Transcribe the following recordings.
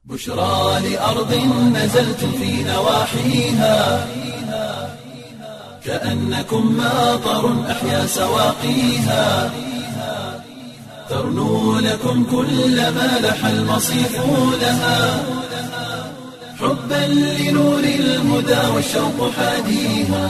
بشرى لأرض نزلتم في نواحيها كأنكم ماطر أحيا سواقيها ترنو لكم كل ما لح المصيف لها حبا لنور الهدى والشوق حاديها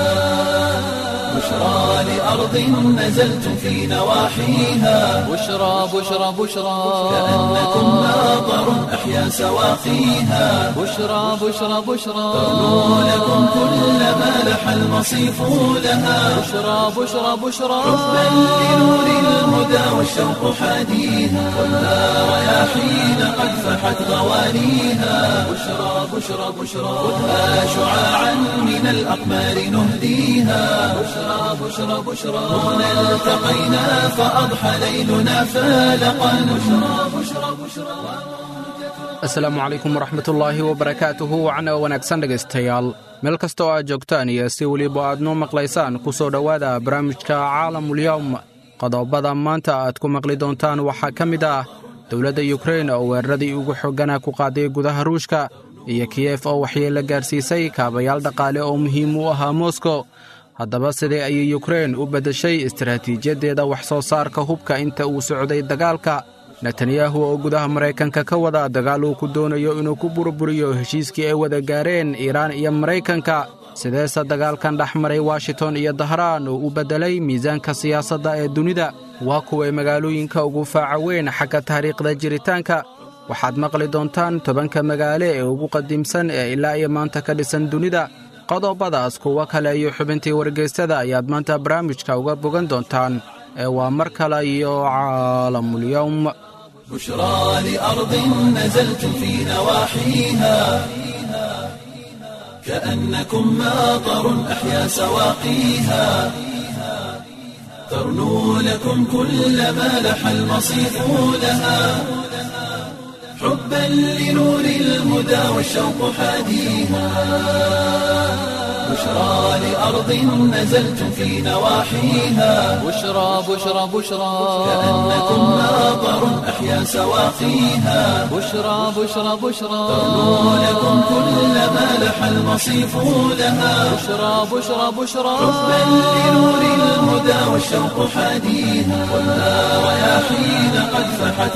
بشرى لأرض نزلتم في نواحيها بشرى بشرى بشرى كأنكم ماطر أحيا سواقيها بشرى بشرى بشرى ترنو لكم كل ما لح المصيف لها بشرى بشرى بشرى حبا لنور الهدى والشوق حاديها خذها رياحين قد فحت غوانيها بشرى بشرى بشرى خذها شعاعا من الأقمار نهديها بشرى بشرى بشرى هنا التقينا فأضحى ليلنا فالقا بشرى بشرى بشرى asalaamu calaykum waraxmatullaahi wabarakaatuhu wacna wanaagsan dhegaystayaal meel kasta oo aad joogtaan iyo si weliba aad noo maqlaysaan ku soo dhowaada barnaamijka caalamulyowm qodobada maanta aad ku maqli doontaan waxaa ka mid ah dowladda yukrein oo weeraradii ugu xoggana ku qaaday gudaha ruushka iyo kiyef oo waxyeelo gaarsiisay kaabayaal dhaqaale oo muhiim u ahaa moskow haddaba sidee ayay yukrein u beddeshay istaraatiijiyaddeeda wax soo saarka hubka inta uu socday dagaalka netanyahu oo gudaha maraykanka ka wada dagaal uu ku doonayo inuu ku burburiyo heshiiskii ay wada gaareen iiraan iyo maraykanka sideese dagaalkan dhex maray washington iyo dahraan uu u beddelay miisaanka siyaasadda ee dunida waa kuway magaalooyinka ugu faaca weyn xagga taariikhda jiritaanka waxaad maqli doontaan tobanka magaale ee ugu qadiimsan ee ilaa iyo maanta ka dhisan dunida qodobadaas kuwo kale iyo xubintii wargeystada ayaad maanta barnaamijka uga bogan doontaan ee waa mar kale iyo caalamulyowm بشرى لأرض نزلتم في نواحيها كأنكم ماطر أحيا سواقيها ترنو لكم كل ما لح المصيف لها حبا لنور الهدى والشوق حاديها بشرى لأرض نزلتم في نواحيها بشرى بشرى بشرى كأنكم ماطر أحيا سواقيها بشرى بشرى بشرى ترنو لكم كل ما لح المصيف لها بشرى بشرى بشرى حبا لنور الهدى والشوق حاديها خذها رياحين قد فحت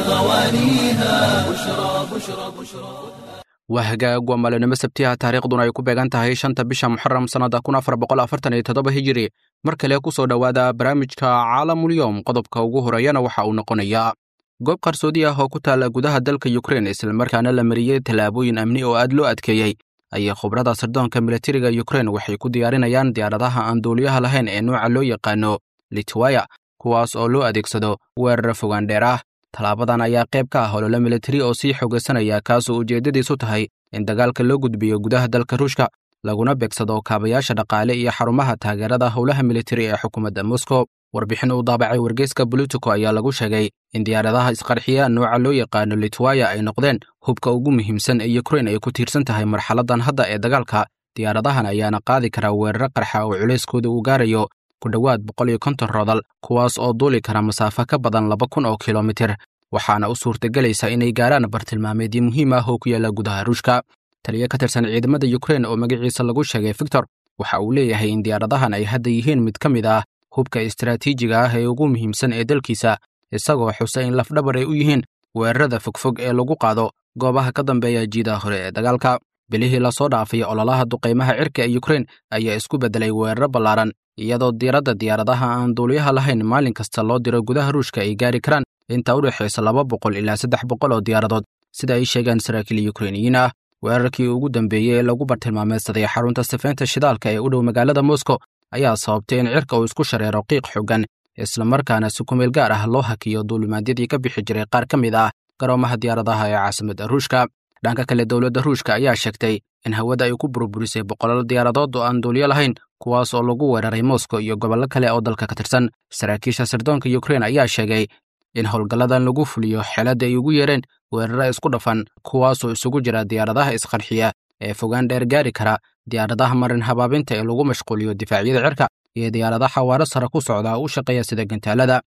غوانيها بشرى بشرى بشرى waa hagaag waa maalinimo sabtiha taariikhduna ay ku beegan tahay shanta bisha muxaram sannada kun afar boqol afartan iyo toddoba hijiri mar kale ku soo dhowaada barnaamijka caalamulyowm qodobka ugu horeeyana waxa uu noqonayaa goob qarsoodi ah oo ku taalla gudaha dalka yukrein islamarkaana la mariyey tallaabooyin amni oo aad loo adkeeyey ayay khubrada sirdoonka militariga yukrein waxay ku diyaarinayaan diyaaradaha aan duuliyaha lahayn ee nooca loo yaqaano litwaya kuwaas oo loo adeegsado weerar fogaan dheer ah tallaabadan ayaa qayb ka ah olole militari oo sii xogaysanaya kaasoo ujeeddadiisu tahay in dagaalka loo gudbiyo gudaha dalka ruushka laguna beegsado kaabayaasha dhaqaale iyo xarumaha taageerada howlaha militari ee xukuumadda moskow warbixin uu daabacay wargeyska bolitico ayaa lagu sheegay in diyaaradaha isqarxiya nooca loo yaqaano litwaya ay noqdeen hubka ugu muhiimsan ee yukrein ay ku tiirsan tahay marxaladan hadda ee dagaalka diyaaradahan ayaana qaadi karaa weeraro qarxa oo culayskooda uu gaarayo ku dhowaad boqol iyo konton rodal kuwaas oo duuli kara masaafo ka badan laba kun oo kilomitir waxaana u suurtagelaysa inay gaaraan bartilmaameedyo muhiim ah oo ku yaalla gudaha ruushka taliyo ka tirsan ciidamada yukrein oo magaciisa lagu sheegay victor waxa uu leeyahay in diyaaradahan ay hadda yihiin mid ka mid ah hubka istaraatiijiga ah ee ugu muhiimsan ee dalkiisa isagoo xusa in lafdhabar ay u yihiin weerarada fogfog ee lagu qaado goobaha ka dambeeya jiidaha hore ee dagaalka bilihii lasoo dhaafay ololaha duqaymaha cirka ee yukrein ayaa isku beddelay weeraro ballaaran iyadoo diiradda diyaaradaha aan duuliyaha lahayn maalin kasta loo diro gudaha ruushka ay gaari karaan inta u dhexaysa laba boqol ilaa saddex boqol oo diyaaradood sida ay sheegaan saraakiil yukreiniyiin ah weerarkii ugu dambeeyey ee lagu bartilmaameedsaday xarunta sifeynta shidaalka ee u dhow magaalada moskow ayaa sababtay in cirka uu isku shareero qiiq xoogan islamarkaana si kumeel gaar ah loo hakiyo duulimaadyadii ka bixi jiray qaar ka mid ah garoomaha diyaaradaha ee caasimadda ruushka dhanka kale dowladda ruushka ayaa sheegtay in hawada ay ku burburisay boqolaal diyaaradood oo aan duuliyo lahayn kuwaas oo lagu weeraray moskow iyo gobollo kale oo dalka ka tirsan saraakiisha sirdoonka yukrein ayaa sheegay in howlgalladan lagu fuliyo xeeladda ay ugu yeereen weeraro isku dhafan kuwaasoo isugu jira diyaaradaha isqarxiya ee fogaan dheer gaari kara diyaaradaha marin habaabinta ee lagu mashquuliyo difaacyada cirka iyo diyaaradaha xawaaro sare ku socda u shaqeeya sida gantaalada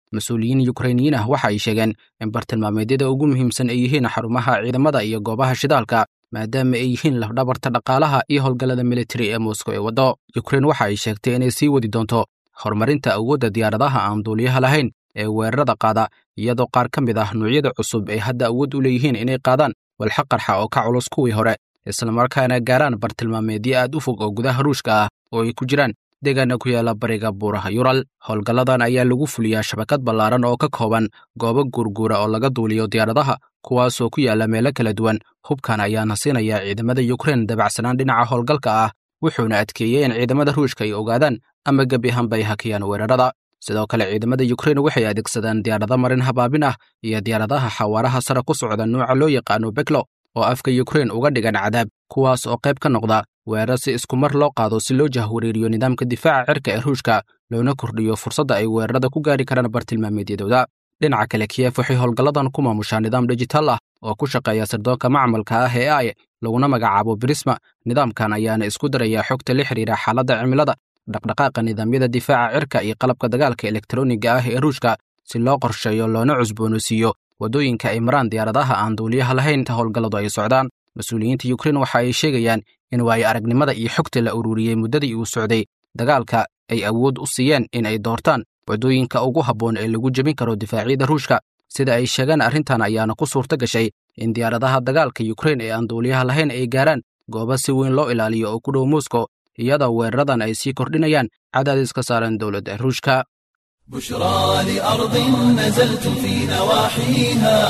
mas-uuliyiin yukrainiyiin ah waxa ay sheegeen in bartilmaameedyada ugu muhiimsan ay yihiin xarumaha ciidamada iyo goobaha shidaalka maadaama ay yihiin lafdhabarta dhaqaalaha iyo howlgallada militari ee moscow ee waddo yukrain waxa ay sheegtay inay sii wadi doonto horumarinta awoodda diyaaradaha aan duuliyaha lahayn ee weerarada qaada iyadoo qaar ka mid ah nuucyada cusub ay hadda awood u leeyihiin inay qaadaan walxa qarxa oo ka culus kuwii hore islamarkaana gaaraan bartilmaameedyo aad u fog oo gudaha ruushka ah oo ay ku jiraan deegaana ku yaala bariga buuraha yural howlgalladan ayaa lagu fuliyaa shabakad ballaaran oo ka kooban goobo guurguura oo laga duuliyo diyaaradaha kuwaasoo ku yaala meelo kala duwan hubkan ayaana siinaya ciidamada yukrain dabacsanaan dhinaca howlgalka ah wuxuuna adkeeyey in ciidamada ruushka ay ogaadaan ama gebi ahaanba ay hakiyaan weerarada sidoo kale ciidamada yukrain waxay adeegsadaan diyaarado marin habaabin ah iyo diyaaradaha xawaaraha sare ku socda nuuca loo yaqaano beklo oo afka yukrain uga dhigan cadaab kuwaas oo qayb ka noqda weerar si isku mar loo qaado si loo jahwareeriyo nidaamka difaaca cirka ee ruushka loona kordhiyo fursadda ay weerarada ku gaari karaan bartilmaameedyadooda dhinaca kale kiyef waxay howlgalladan ku maamushaa nidaam dhijitaal ah oo ku shaqeeya sirdoonka macmalka ah ee ay laguna magacaabo brisma nidaamkan ayaana isku daraya xogta la xidhiira xaaladda cimilada dhaqdhaqaaqa nidaamyada difaaca cirka iyo qalabka dagaalka elektroniga ah ee ruushka si loo qorsheeyo loona cusboonaysiiyo waddooyinka ay maraan diyaaradaha aan duuliyaha lahayn ta howlgalladu ay socdaan mas-uuliyiinta yukrain waxa ay sheegayaan in waayo aragnimada iyo xogta la ururiyey muddadii uu socday dagaalka ay awood u siiyeen in ay doortaan waddooyinka ugu habboon ee lagu jebin karo difaacyada ruushka sida ay sheegaan arrintan ayaana ku suurto gashay in diyaaradaha dagaalka yukrain ee aan duuliyaha lahayn ay gaaraan goobo si weyn loo ilaaliyo oo ku dhow moscow iyadoo weeraradan ay sii kordhinayaan cadaadis ka saaran dowladda ruushka بشرى لأرض نزلت في نواحيها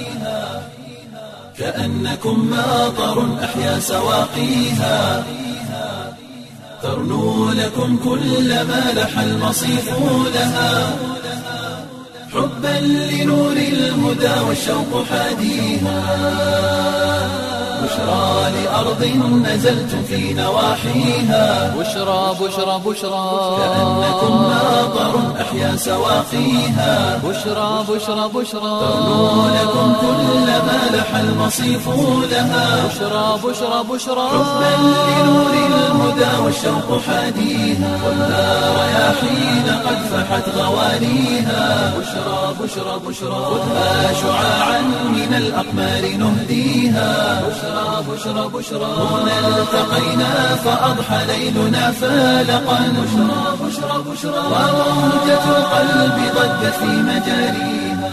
كأنكم ماطر أحيا سواقيها ترنو لكم كل ما لح المصيف لها حبا لنور الهدى والشوق حاديها بشرى لأرض نزلت في نواحيها بشرى بشرى بشرى كأنكم ماطر أحيا سواقيها بشرى بشرى بشرى ترنو لكم كل ما لح المصيف لها بشرى بشرى بشرى حبا لنور الهدى والشوق حاديها والنار رياحين قد فحت غوانيها بشرى بشرى بشرى خذها شعاعا من الأقمار نهديها بشرى بشرى بشرى هنا التقينا فأضحى ليلنا فالقا بشرى بشرى بشرى وروجة القلب ضجت في مجاريها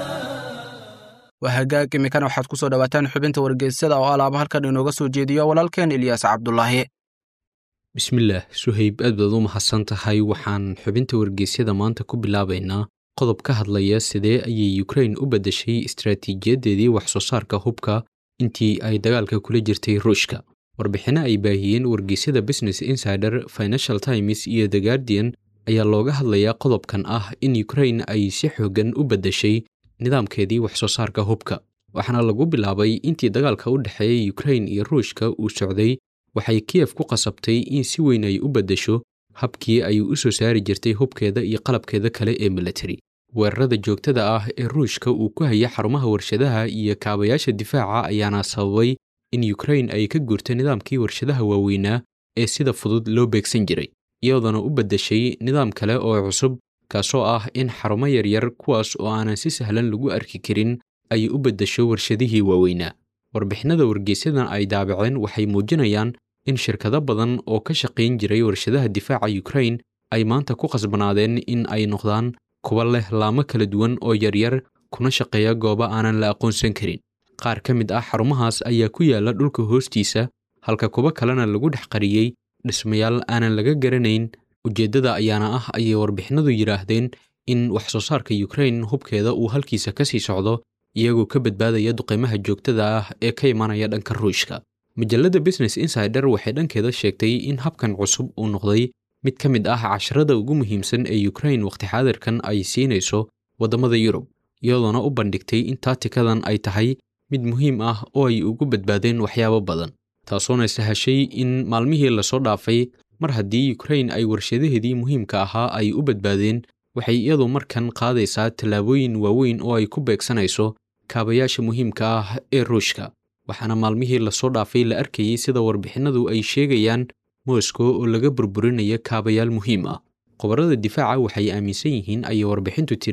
waa hagaag iminkana waxaad ku soo dhowaataan xubinta wargeysyada oo alaaba halkan inooga soo jeediyo walaalkeen ilyaas cabdulaahi bismillaah suhayb aad baad u mahadsan tahay waxaan xubinta wargeysyada maanta ku bilaabaynaa qodob ka hadlaya sidee ayay yukrain u beddeshay istaraatiijiyadeedii wax soo saarka hubka intii ay dagaalka kula jirtay ruushka warbixinno ay baahiyeen wargeysyada business insider financial times iyo the guardian ayaa looga hadlayaa qodobkan ah in yukrain ay si xooggan u beddeshay nidaamkeedii wax soo saarka hubka waxaana lagu bilaabay intii dagaalka u dhexeeya yukrain iyo ruushka uu socday waxay kiyef ku qasabtay in si weyn ay u beddesho habkii ay u soo saari jirtay hubkeeda iyo qalabkeeda kale ee militari weerarada joogtada ah ee ruushka uu ku haya xarumaha warshadaha iyo kaabayaasha difaaca ayaana sababay in yukrain ay ka guurto nidaamkii warshadaha waaweynaa ee sida fudud loo beegsan jiray iyadoona u beddeshay nidaam kale oo cusub kaasoo ah in xarumo yaryar kuwaas oo aanan si sahlan lagu arki karin ay u beddesho warshadihii waaweynaa warbixinada wargeysyadan ay daabaceen waxay muujinayaan in shirkado badan oo ka shaqayn jiray warshadaha difaaca yukrain ay maanta ku khasbanaadeen in ay noqdaan kuwa leh laamo kala duwan oo yaryar kuna shaqeeya goobo aanan la aqoonsan karin qaar ka mid ah xarumahaas ayaa ku yaalla dhulka hoostiisa halka kuwo kalena lagu dhex qariyey dhismayaal aanan laga garanayn ujeeddada ayaana ah ayay warbixinadu yidhaahdeen in wax soo saarka yukrain hubkeeda uu halkiisa ka sii socdo iyagoo ka badbaadaya duqaymaha joogtada ah ee ka imanaya dhanka ruushka majalladda business insider waxay dhankeeda sheegtay in habkan cusub uu noqday mid ka mid ah casharada ugu muhiimsan ee yukrain wakhti xaadirkan ay siinayso waddamada yurub iyadoona u bandhigtay in taatikadan ay tahay mid muhiim ah oo ay ugu badbaadeen waxyaabo badan taasoona sahashay in maalmihii lasoo dhaafay mar haddii yukrain ay warshadaheedii muhiimka ahaa ay u badbaadeen waxay iyadu markan qaadaysaa tallaabooyin waaweyn oo ay ku beegsanayso kaabayaasha muhiimka ah ee ruushka waxaana maalmihii lasoo dhaafay la arkayey sida warbixinadu ay sheegayaan moskow oo laga burburinaya kaabayaal muhiim ah qobarrada difaaca waxay aaminsan yihiin ayay warbixintu tiri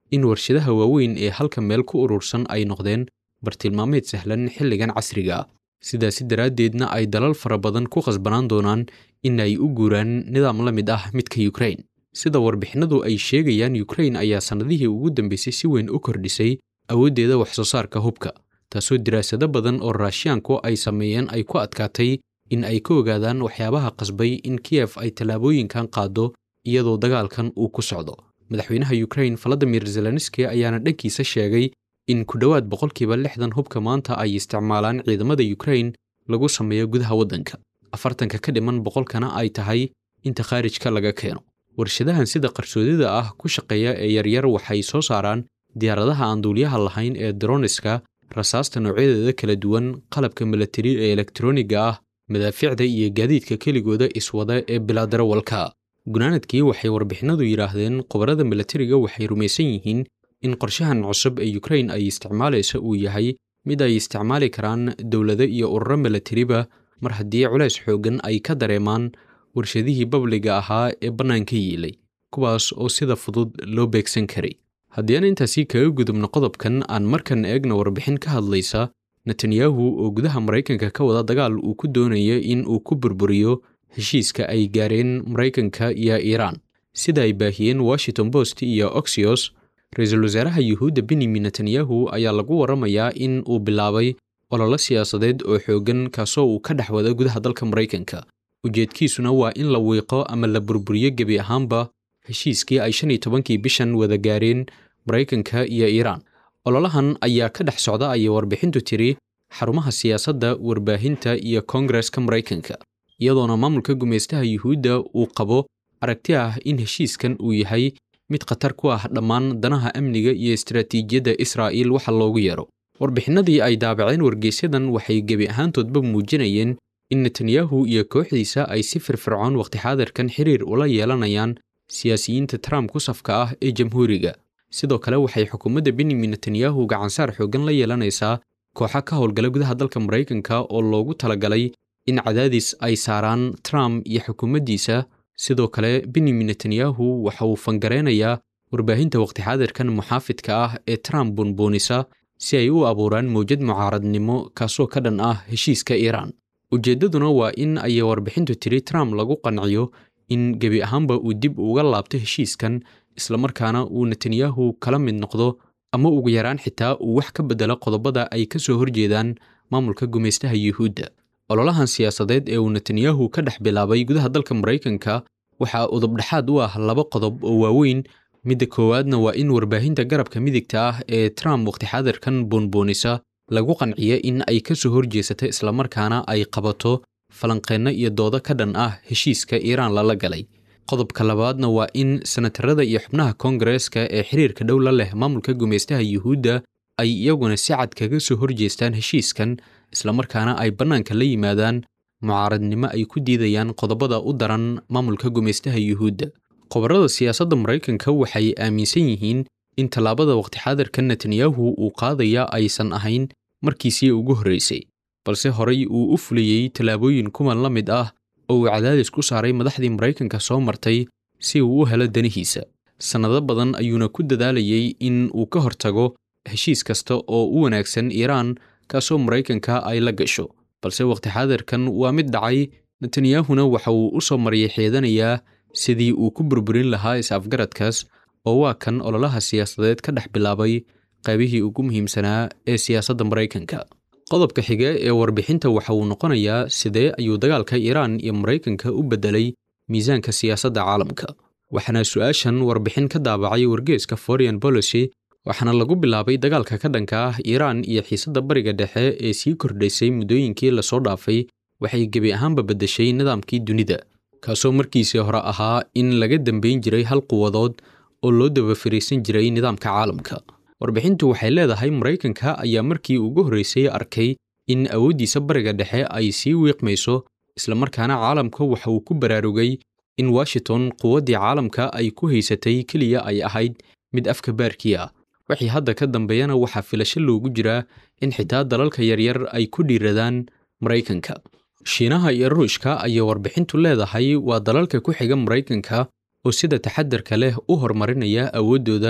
in warshadaha waaweyn ee halka meel ku urursan ay noqdeen bartilmaameed sahlan xilligan casriga ah sidaasi daraaddeedna ay dalal fara badan ku khasbanaan doonaan in ay u guuraan nidaam la mid ah midka yukrain sida warbixinadu ay sheegayaan yukrain ayaa sannadihii ugu dambeysay si weyn u kordhisay awooddeeda waxsoo saarka hubka taasoo diraasado badan oo raashiyaanku ay sameeyeen ay ku adkaatay in ay ka ogaadaan waxyaabaha qasbay in kiyef ay tallaabooyinkan qaado iyadoo dagaalkan uu ku socdo madaxweynaha yukrain valadimir zelenski ayaana dhankiisa sheegay in ku dhowaad boqolkiiba lixdan hubka maanta ay isticmaalaan ciidamada yukrain lagu sameeyo gudaha waddanka afartanka ka dhiman boqolkana ay tahay inta khaarijka laga keeno warshadahan sida qarsoodida ah ku shaqeeya ee yaryar waxay soo saaraan diyaaradaha aan duuliyaha lahayn ee droniska rasaasta noocyadeeda kala duwan qalabka milatari ee elektroniga ah madaafiicda iyo gaadiidka keligooda iswada ee bilaadarowalka gunaanadkii waxay warbixinadu yidhaahdeen khubarada milatariga waxay rumaysan yihiin in qorshahan cusub ee yukrain ay isticmaalaysa uu yahay mid ay isticmaali karaan dowlado iyo ururo milatariba mar haddii culays xooggan ay ka dareemaan warshadihii babliga ahaa ee bannaanka yiilay kuwaas oo sida fudud loo beegsan karay haddii aan intaasi kaga gudubno qodobkan aan markan eegna warbixin ka hadlaysa netanyahu oo gudaha maraykanka ka wada dagaal uu ku doonaya in uu ku burburiyo heshiiska ay gaareen maraykanka iyo iiraan sida ay baahiyeen washington post iyo oxios ra-iisul wasaaraha yuhuudda benyamin netanyahu ayaa lagu waramayaa in uu bilaabay ololo siyaasadeed oo xooggan kaasoo uu ka dhex wada gudaha dalka maraykanka ujeedkiisuna waa in la wiiqo ama la burburiyo gebi ahaanba heshiiskii ay shan iyo tobankii bishan wada gaareen maraykanka iyo iiraan ololahan ayaa ka dhex socda ayay warbixintu tiri xarumaha siyaasadda warbaahinta iyo koongareska maraykanka iyadoona maamulka gumaystaha yuhuudda uu qabo aragti ah in heshiiskan uu yahay mid khatar ku ah dhammaan danaha amniga iyo istaraatiijiyadda israa'iil waxa loogu yeero warbixinadii ay daabaceen wargeysyadan waxay gebi ahaantoodba muujinayeen in netanyahu iyo kooxdiisa ay si firfircoon wakhti xaadirkan xiriir ula yeelanayaan siyaasiyiinta trump ku safka ah ee jamhuuriga sidoo kale waxay xukuumadda benyamin netanyahu gacansaar xooggan la yeelanaysaa kooxa ka howlgala gudaha dalka maraykanka oo loogu talagalay in cadaadis ay saaraan trump iyo xukuumaddiisa sidoo kale benyamin netanyahu waxa uu fangareynayaa warbaahinta wakhti xaadirkan muxaafidka ah ee trump buunbuunisa si ay u abuuraan mawjad mucaaradnimo kaasoo ka dhan ah heshiiska iiraan ujeeddaduna waa in ayay warbixintu tiri trump lagu qanciyo in gebi ahaanba uu dib uga laabto heshiiskan islamarkaana uu netanyahu kala mid noqdo ama ugu yaraan xitaa uu wax ka beddelo qodobada ay ka soo horjeedaan maamulka gumaystaha yuhuudda ololahan siyaasadeed ee uu netanyahu ka dhex bilaabay gudaha dalka maraykanka waxaa udubdhexaad u ah laba qodob oo waaweyn midda koowaadna waa in warbaahinta garabka midigta ah ee trump wakhti xaadirkan buunbuunisa lagu qanciya in ay ka soo horjeesata islamarkaana ay qabato falanqeenno iyo doodo ka dhan ah heshiiska iiraan lala galay qodobka labaadna waa in senatarada iyo xubnaha koongareeska ee xiriirka dhow la leh maamulka gumaystaha yuhuudda ay iyaguna si cad kaga soo horjeestaan heshiiskan islamarkaana ay bannaanka la yimaadaan mucaaradnimo ay ku diidayaan qodobada u daran maamulka gumaystaha yuhuudda qobarrada siyaasadda maraykanka waxay aaminsan yihiin in tallaabada wakhti xaadirka netanyahu uu qaadaya aysan ahayn markiisii ugu horraysay balse horay uu u fuliyey tallaabooyin kuwan la mid ah oo uu cadaadis ku saaray madaxdii maraykanka soo martay si uu u helo danihiisa sannado badan ayuuna ku dadaalayey in uu ka hortago heshiis kasta oo u wanaagsan iiraan kaasoo maraykanka ay la gasho balse wakhti xaadirkan waa mid dhacay netanyahuna waxa uu u soo maryay xeedanayaa sidii uu ku burburin lahaa is-afgaradkaas oo waa kan ololaha siyaasadeed ka dhex bilaabay qaybihii ugu muhiimsanaa ee siyaasadda maraykanka qodobka xige ee warbixinta waxa uu noqonayaa sidee ayuu dagaalka iiraan iyo maraykanka u beddelay miisaanka siyaasadda caalamka waxaana su-aashan warbixin ka daabacay wargeeska foreign policy waxaana lagu bilaabay dagaalka ka dhanka ah iiraan iyo xiisadda bariga dhexe ee sii kordhaysay muddooyinkii lasoo dhaafay waxay gebi ahaanba beddeshay nidaamkii dunida kaasoo markiisii hore ahaa in laga dambayn jiray hal quwadood oo loo daba fariisan jiray nidaamka caalamka warbixintu waxay leedahay maraykanka ayaa markii ugu horraysay arkay in awooddiisa bariga dhexe ay sii wiiqmayso islamarkaana caalamka waxa uu ku baraarugay in washington quwaddii caalamka ay ku haysatay keliya ay ahayd mid afka baarkii ah wixii hadda ka dambeeyana waxaa filasho loogu jiraa in xitaa dalalka yaryar ay ku dhiiradaan maraykanka shiinaha iyo ruushka ayay warbixintu leedahay waa dalalka ku xiga maraykanka oo sida taxadarka leh u horumarinaya awooddooda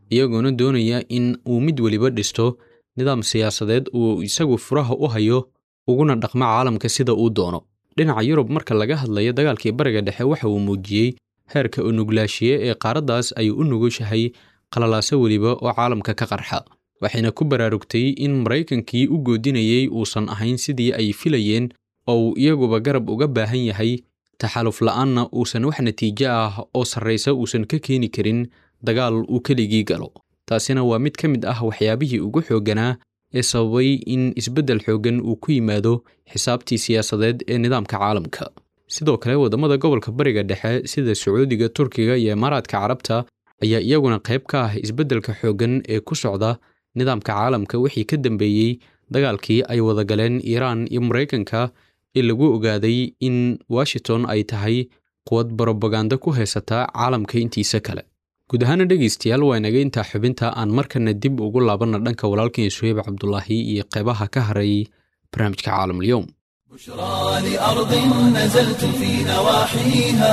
iyagoona doonaya in uu mid weliba dhisto nidaam siyaasadeed uu isagu furaha u hayo uguna dhaqmo caalamka sida uu doono dhinaca yurub marka laga hadlayo dagaalkii bariga dhexe waxa uu muujiyey heerka unuglaashiye ee qaaraddaas ay u nugushahay qalalaaso weliba oo caalamka ka qarxa waxayna ku baraarugtay in maraykankii u goodinayey uusan ahayn sidii ay filayeen oo uu iyaguba garab uga baahan yahay taxaluf la'aanna uusan wax natiijo ah oo sarraysa uusan ka keeni karin dagaal uu keligii galo taasina waa mid ka mid ah waxyaabihii ugu xoogganaa ee sababay in isbeddel xooggan uu ku yimaado xisaabtii siyaasadeed ee nidaamka caalamka sidoo kale waddamada gobolka bariga dhexe sida sacuudiga turkiga iyo imaaraadka carabta ayaa iyaguna qayb ka ah isbeddelka xooggan ee ku socda nidaamka caalamka wixii ka dambeeyey dagaalkii ay wada galeen iiraan iyo maraykanka ee lagu ogaaday in washington ay tahay quwad brobaganda ku haysata caalamka intiisa kale guud ahaana dhegaystayaal waa inaga intaa xubinta aan markana dib ugu laabanna dhanka walaalkeen suheyb cabdulaahi iyo qeybaha ka haray barnaamijka caalamulyoom بشرى لأرض نزلت في نواحيها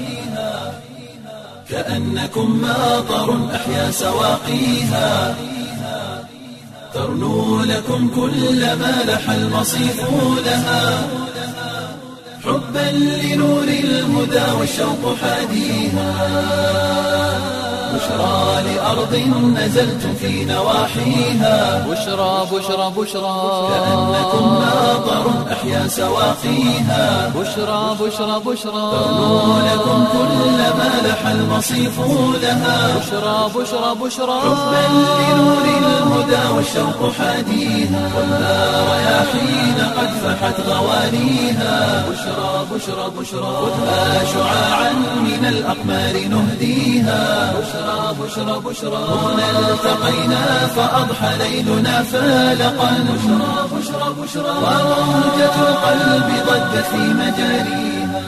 كأنكم ماطر أحيا سواقيها ترنو لكم كل ما لح المصيف لها حبا لنور الهدى والشوق حاديها بشرى لأرض نزلت في نواحيها بشرى بشرى بشرى كأنكم ماطر أحيا سواقيها بشرى بشرى بشرى ترنو لكم كل ما لح المصيف لها بشرى بشرى بشرى حبا لنور الهدى والشوق حاديها والنار رياحين قد فحت غوانيها بشرى بشرى بشرى خذها شعاعا من الأقمار نهديها بشرى بشرى بشرى هنا التقينا فأضحى ليلنا فالقا بشرى بشرى بشرى وموجة القلب ضجت في مجاريها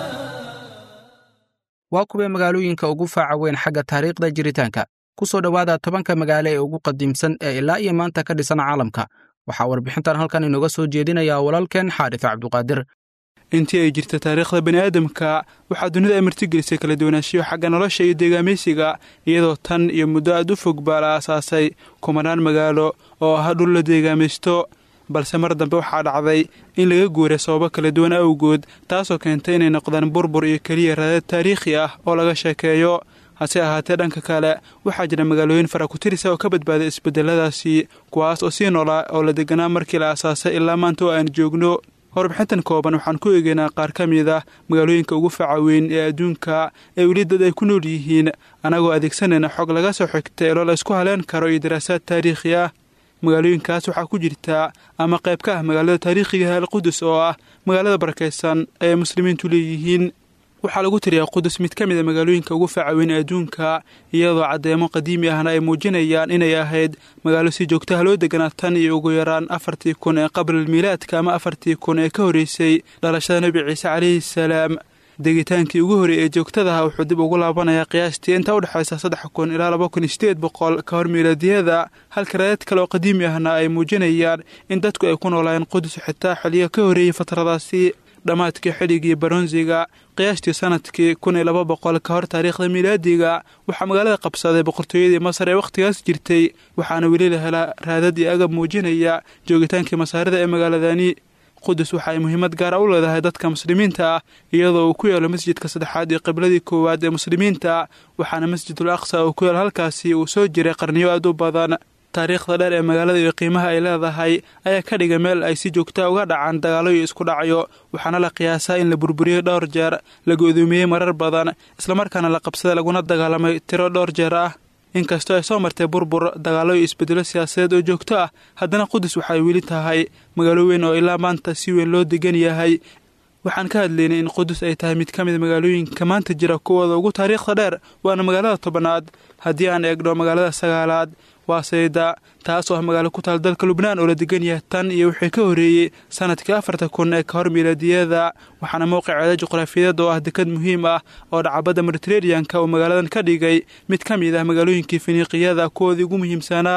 waa kuwee magaalooyinka ugu faaca weyn xagga taariikhda jiritaanka ku soo dhowaada tobanka magaalo ee ugu qadiimsan ee ilaa iyo maanta ka dhisan caalamka waxaa warbixintan halkan inooga soo jeedinaya walaalkeen xaarif cabduqaadir intii ay jirta taariikhda bani aadamka waxaa dunida ay martigelisay kala duwanaanshiyo xagga nolosha iyo deegaameysiga iyadoo tan iyo muddo aad u fog baa la aasaasay kumanaan magaalo oo ah dhul la deegaamaysto balse mar dambe waxaa dhacday in laga guuray sababo kala duwan awgood taasoo keentay inay noqdaan burbur iyo keliya raadad taariikhi ah oo laga sheekeeyo hase ahaatee dhanka kale waxaa jira magaalooyin farakutirisa oo ka badbaaday isbedeladaasi kuwaas oo sii noolaa oo la deganaa markii la aasaasay ilaa maanta oo aan joogno warbixintan kooban waxaan ku eegaynaa qaar ka mid ah magaalooyinka ugu faca weyn ee adduunka ee weli dad ay ku nool yihiin annagoo adeegsanayna xog laga soo xigtay eloo la isku haleen karo iyo daraasaad taariikhi ah magaalooyinkaas waxaa ku jirta ama qayb ka ah magaalada taariikhigaha alqudus oo ah magaalada barakaysan ee muslimiintu leeyihiin waxaa lagu tiriyaa qudus mid ka mid a magaalooyinka ugu faacaweyn adduunka iyadoo caddeemo qadiimi ahna ay muujinayaan inay ahayd magaalo si joogtaha loo deganaa tan iyo ugu yaraan afartii kun ee qablilmiilaadka ama afartii kun ee ka horreysay dhalashada nebi ciise calayhi salaam degitaankii ugu horreeyey ee joogtadaha wuxuu dib ugu laabanayaa qiyaastii inta u dhexaysa saddex kun ilaa laba kun iyo sideed boqol ka hor miilaadiyada halka raadad kale oo qadiimi ahna ay muujinayaan in dadku ay ku noolaayeen qudus xitaa xiliyo ka horreeyey fatradaasi dhammaadkii xilligii baronsiga qiyaastii sanadkii kun iyo laba boqol ka hor taariikhda miilaadiga waxaa magaalada qabsaday boqortooyadii masar ee wakhtigaas jirtay waxaana weli la helaa raadad iyo agab muujinaya joogitaankii masaarida ee magaaladani qudus waxa ay muhiimad gaara u leedahay dadka muslimiinta ah iyadoo uu ku yaalo masjidka saddexaad iyo qibladii koowaad ee muslimiinta waxaana masjidul aqsa uu ku yaalo halkaasi uu soo jiray qarniyo aad u badan taariikhda dheer ee magaalada iyo qiimaha ay leedahay ayaa ka dhigay meel ay si joogtaa uga dhacaan dagaalo iyo isku dhacyo waxaana la qiyaasaa in la burburiyey dhowr jeer la go'doomiyey marar badan islamarkaana la qabsaday laguna dagaalamay tiro dhowr jeer ah inkastoo ay soo martay burbur dagaalo iyo isbedelo siyaasadeed oo joogto ah haddana qudus waxay weli tahay magaalo weyn oo ilaa maanta si weyn loo degan yahay waxaan ka hadlaynay in qudus ay tahay mid ka mid magaalooyinka maanta jira kuwooda ugu taariikhda dheer waana magaalada tobanaad haddii aan eegno magaalada sagaalaad waa sayda taas oo ah magaalo ku taal dalka lubnaan oo la degan yahay tan iyo wixii ka horreeyey sanadkii afarta kun ee ka hor miilaadiyada waxaana mowqiceeda juqraafiyadeed oo ah dekad muhiim ah oo dhacabadda mediteraneanka uu magaaladan ka dhigay mid ka mid ah magaalooyinkii finiiqiyada kuwoodii ugu muhiimsanaa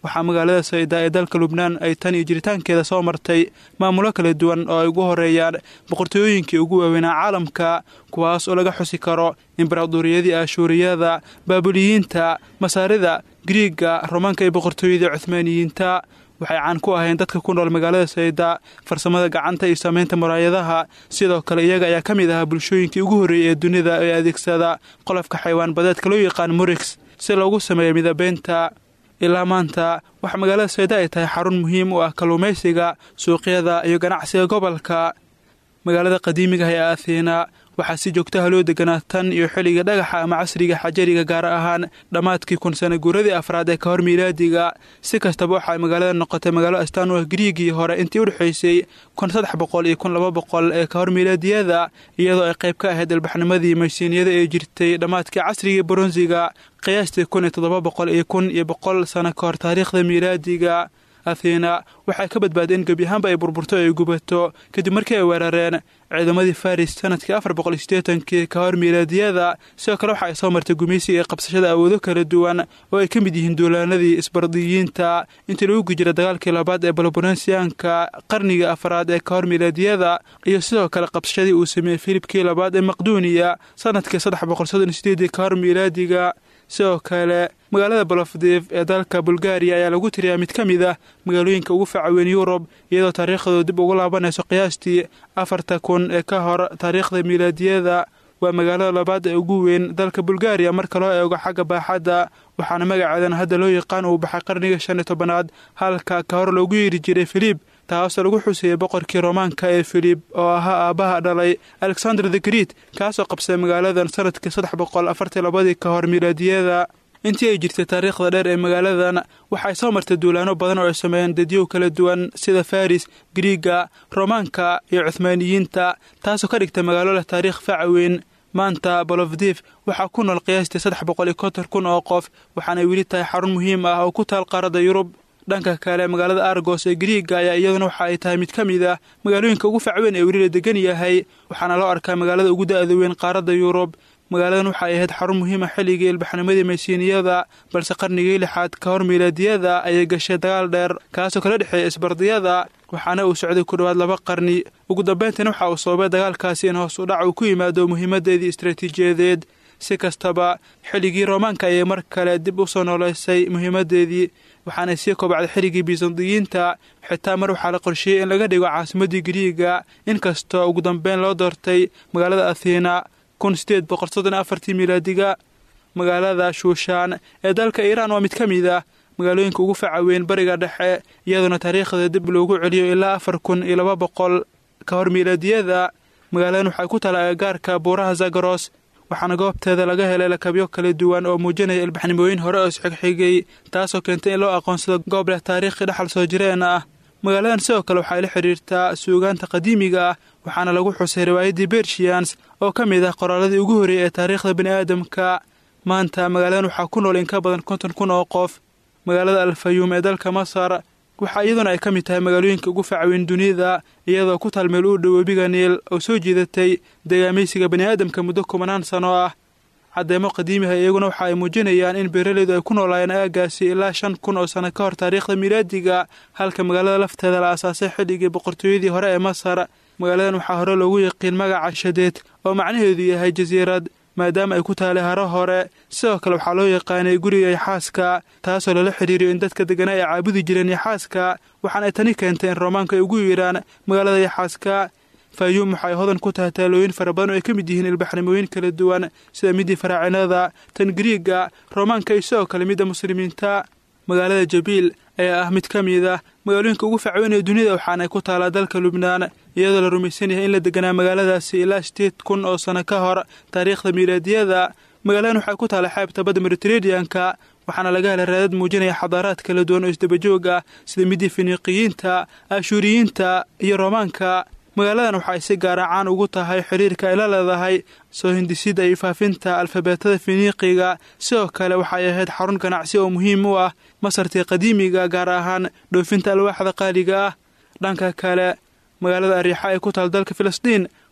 waxaa magaalada sayda ee dalka lubnaan ay tan iyo jiritaankeeda soo martay maamulo kala duwan oo ay ugu horeeyaan boqortooyooyinkii ugu waaweynaa caalamka kuwaas oo laga xusi karo imbaraduuriyadii ashuuriyada baabuliyiinta masaarida griiga romaanka iyo boqortooyadii cuhmaaniyiinta waxay caan ku ahayn dadka ku nool magaalada sayda farsamada gacanta iyo samaynta muraayadaha sidoo kale iyaga ayaa ka mid ahaa bulshooyinkii ugu horreeyay ee dunida ee adeegsada qolofka xaywaan badeedka loo yaqaan murix si loogu sameeyo midabeynta ilaa maanta waxaa magaalada sayda ay tahay xarun muhiim u ah kalluumaysiga suuqyada iyo ganacsiga gobolka magaalada qadiimiga ah ee athena waxaa si joogtaha loo deganaa tan iyo xilliga dhagaxa ama casriga xajariga gaar ahaan dhammaadkii kun sana guuradii afraad ee ka hor miilaadiga si kastaba waxay magaalada noqotay magaalo astaan u ah griigii hore intii udhexaysay kun saddex boqol iyo kun laba boqol ee ka hor miilaadiyada iyadoo ay qayb ka ahayd ilbaxnimadii maysiiniyada ee jirtay dhammaadkii casrigii bronsiga qiyaastii kun iyo toddoba boqol iyo kun iyo boqol sano ka hor taariikhda miilaadiga athena waxay ka badbaaday in gebi ahaanba ay burburto ay gubato kadib markii ay weerareen ciidamadii faris sanadkii afar boqol iyo siddeetankii ka hor miilaadiyada sidoo kale waxa ay soo martay gumaysiga ee qabsashada awoodo kala duwan oo ay ka mid yihiin duulaanadii isbardiyiinta intii lagu gujira dagaalkii labaad ee balobonesiyanka qarniga afraad ee ka hor miilaadiyada iyo sidoo kale qabsashadii uu sameeyey filibkii labaad ee maqduuniya sanadkii saddex boqol soddon iyo sideedii ka hor miilaadiga sidoo kale magaalada bolofdiv ee dalka bulgariya ayaa lagu tiriyaa mid ka mid ah magaalooyinka ugu facaweyn yurub iyadoo taariikhdooda dib ugu laabanayso qiyaastii afarta kun ee ka hor taariikhda miilaadiyada waa magaalada labaad ee ugu weyn dalka bulgariya marka loo eego xagga baaxadda waxaana magaceedan hadda loo yaqaan uu baxay qarniga shan iyo tobanaad halka ka hor loogu yeeri jiray filib taasoo lagu xuseeyey boqorkii roomaanka ee filib oo ahaa aabbaha dhalay alexander the greet kaasoo qabsay magaaladan sanadkii saddex boqol afartii labadii ka hor miilaadiyada intii ay jirtay taariikhda dheer ee magaaladan waxay soo martay duulaano badan oo ay sameeyeen dadyow kala duwan sida faris griiga roomaanka iyo cuhmaaniyiinta taasoo ka dhigtay magaalo leh taariikh facaweyn maanta bolofdif waxaa ku nool qiyaastii saddex boqol iyo konton kun oo qof waxaanay weli tahay xarun muhiim ah oo ku taal qaaradda yurub dhanka kale magaalada argos ee griiga ayaa iyaduna waxa ay tahay mid ka mid ah magaalooyinka ugu facweyn ee weli la degan yahay waxaana loo arkaa magaalada ugu da-da weyn qaaradda yurub magaaladan waxay ahayd xarun muhiima xilligii ilbaxnimadii maysiiniyada balse qarnigii lixaad ka hor miilaadiyada ayay gashay dagaal dheer kaasoo kala dhexeeya isbardiyada waxaana uu socday ku dhowaad laba qarni ugu dambayntiina waxa uu sababay dagaalkaasi in hoos u dhac uu ku yimaado muhiimadeedii istaraatiijiyadeed si kastaba xilligii roomaanka ayay mar kale dib u soo nooleysay muhiimadeedii waxaanay sii kobacday xilligii bisandiyiinta xitaa mar waxaa la qorsheeyey in laga dhigo caasimadii griiga inkastoo ugu dambeyn loo doortay magaalada athena kun sideed boqol soddon afartii miilaadiga magaalada shuushaan ee dalka iiraan waa mid ka mid ah magaalooyinka ugu facaweyn bariga dhexe iyadoona taariikhda dib loogu celiyo ilaa afar kun iyo laba boqol ka hor miilaadiyada magaaladan waxay ku tala agagaarka buuraha zagaros waxaana goobteeda laga helay lakabyo kala duwan oo muujinaya ilbaxnimooyin hore oo isxigxigay taasoo keentay in loo aqoonsado goob leh taariikhi dhexal soo jireen ah magaaladan sidoo kale waxay la xidhiirtaa suugaanta qadiimiga ah waxaana lagu xusay riwaayaddii bershians oo ka mid ah qoraaladii ugu horreeyay ee taariikhda bini aadamka maanta magaaladan waxaa ku nool in ka badan konton kun oo qof magaalada alfayuum ee dalka masar waxaa iyaduna ay ka mid tahay magaalooyinka ugu facaweyn dunida iyadoo ku taal meel u dhow webiga niil oo soo jiidatay deegaamaysiga bani aadamka muddo kumanaan sano ah caddeemo qadiimiha iyaguna waxa ay muujinayaan in beeraleydu ay ku noolaayeen aagaasi ilaa shan kun oo sano ka hor taariikhda miilaadiga halka magaalada lafteeda la aasaasay xilligii boqortooyadii hore ee masar magaaladan waxaa hore loogu yaqiin magaca shadeed oo macnaheedu yahay jasiirad maadaama ay ku taalay haro hore sidoo kale waxaa loo yaqaanay guriga yaxaaska taasoo lala xidhiiriyo in dadka deganaa ay caabudi jireen yaxaaska waxaana ay tani keentay in roomaanka ay ugu yeedhaan magaalada yaxaaska faayuum waxay hodan ku tahay taalooyin fara badan oo ay ka mid yihiin ilbaxnimooyin kala duwan sida midii faraacinada tan griiga roomaanka iyo sidoo kale midda muslimiinta magaalada jabiil ayaa ah mid ka mid ah magaalooyinka ugu facweyn ee dunida waxaana ay ku taalaa dalka lubnaan iyadoo la rumaysan yahay in la deganaa magaaladaasi ilaa sideed kun oo sano ka hor taariikhda miilaadiyada magaaladan waxay ku taala xeebta badda mediteraneanka waxaana laga helay raadad muujinaya xadaaraad kala duwan oo isdabajoog ah sida midii finiiqiyiinta ashuuriyiinta iyo roomaanka magaaladan waxay si gaara caan ugu tahay xiriirka ay la leedahay soo hindisida iyo faafinta alfabeetada finiiqiga sidoo kale waxay ahayd xarun ganacsi oo muhiim u ah masartii qadiimiga gaar ahaan dhoofinta alwaaxda qaaliga ah dhanka kale magaalada ariixa ee ku taal dalka filistiin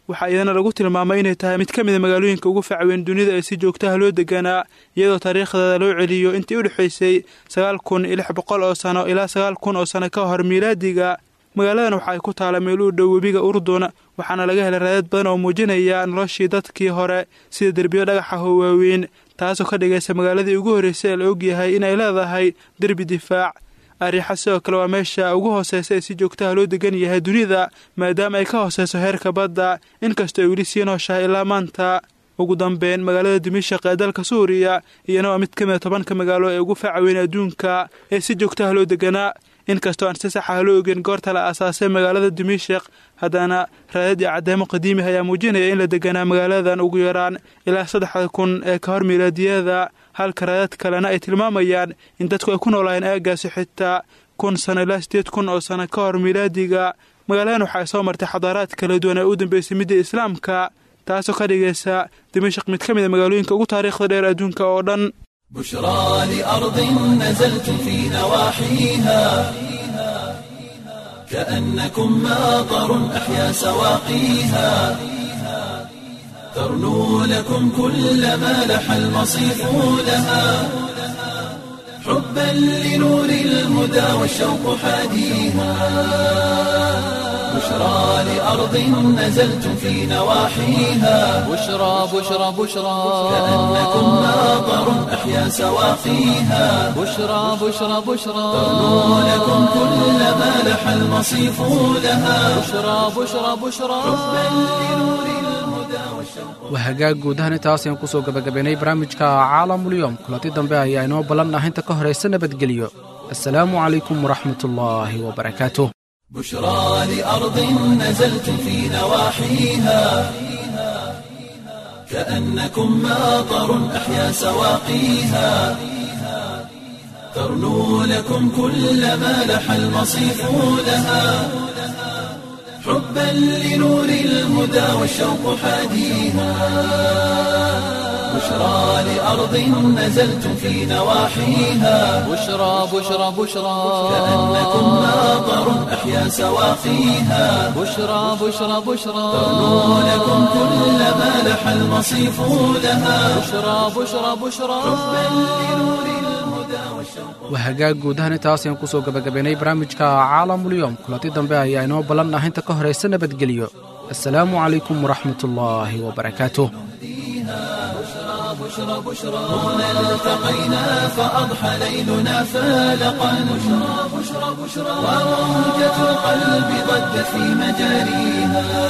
waxaa iyadana lagu tilmaamay inay tahay mid ka mida magaalooyinka ugu facweyn dunida ee si joogtaha loo deganaa iyadoo taariikhdeeda loo celiyo intii u dhexaysay sagaal kun iyo lix boqol oo sano ilaa sagaal kun oo sano ka hor miilaadiga magaaladan waxa ay ku taala meel u dhow webiga urdun waxaana laga helay raadad badan oo muujinaya noloshii dadkii hore sida derbiyo dhagaxa oo waaweyn taasoo ka dhigaysa magaaladii ugu horreysay ee la ogyahay inay leedahay derbi difaac ariixa sidoo kale waa meesha ugu hooseysa ee si joogtaha loo degan yahay dunida maadaama ay ka hooseyso heerka badda inkastoo ay weli sii nooshahay ilaa maanta ugu dambeyn magaalada dimishaq ee dalka suuriya iyana waa mid ka mida tobanka magaalo ee ugu faacaweyn adduunka ee si joogtaha loo deganaa inkastoo aan si saxaha loo ogeyn goorta la aasaasay magaalada dimishaq haddana raadad iyo caddeemo qadiimih ayaa muujinaya in la deganaa magaaladan ugu yaraan ilaa saddexda kun ee ka hor miilaadiyada halka raadad kalena ay tilmaamayaan in dadku ay ku noolaayeen aagaasi xitaa kun sano ilaa sideed kun oo sano ka hor miilaadiga magaaladan waxa ay soo martay xadaaraad kala duwan ee u dambeysay midda islaamka taasoo ka dhigaysa dimashaq mid ka mid a magaalooyinka ugu taariikhda dheer adduunka oo dhan بشرى لأرض نزلت في نواحيها كأنكم ماطر أحيا سواقيها ترنو لكم كل ما لح المصيف لها حبا لنور الهدى والشوق حاديها بشرى لأرض نزلت في نواحيها بشرى بشرى بشرى كأنكم ماطر أحيا سواقيها بشرى بشرى بشرى ترنو لكم كل ما لح المصيف لها بشرى بشرى بشرى waa hagaag guud ahaan intaas ayaan kusoo gabagabaynay barnaamijka caalamulyoom kulanti dambe ayaa inoo ballanah inta ka horaysa nabadgelyo assalaamu calaykum waraxmatullaahi wabarakaatuh بشرى لأرض نزلت في نواحيها كأنكم ماطر أحيا سواقيها ترنو لكم كل ما لح المصيف لها حبا لنور الهدى والشوق حاديها بشرى لأرض نزلت في نواحيها بشرى بشرى بشرى كأنكم ماطر أحيا سواقيها بشرى بشرى بشرى ترنو لكم كل ما لح المصيف لها بشرى بشرى بشرى waa hagaag guud ahaan intaas ayaan kusoo gabagabaynay barnaamijka caalamulyoom kulanti dambe ayaa inoo ballanah inta ka horaysa nabadgelyo assalaamu calaykum waraxmatullaahi wabarakaatuh التقينا فأضحى ليلنا فالقا بشرى بشرى بشرى وموجة القلب ضجت في مجاريها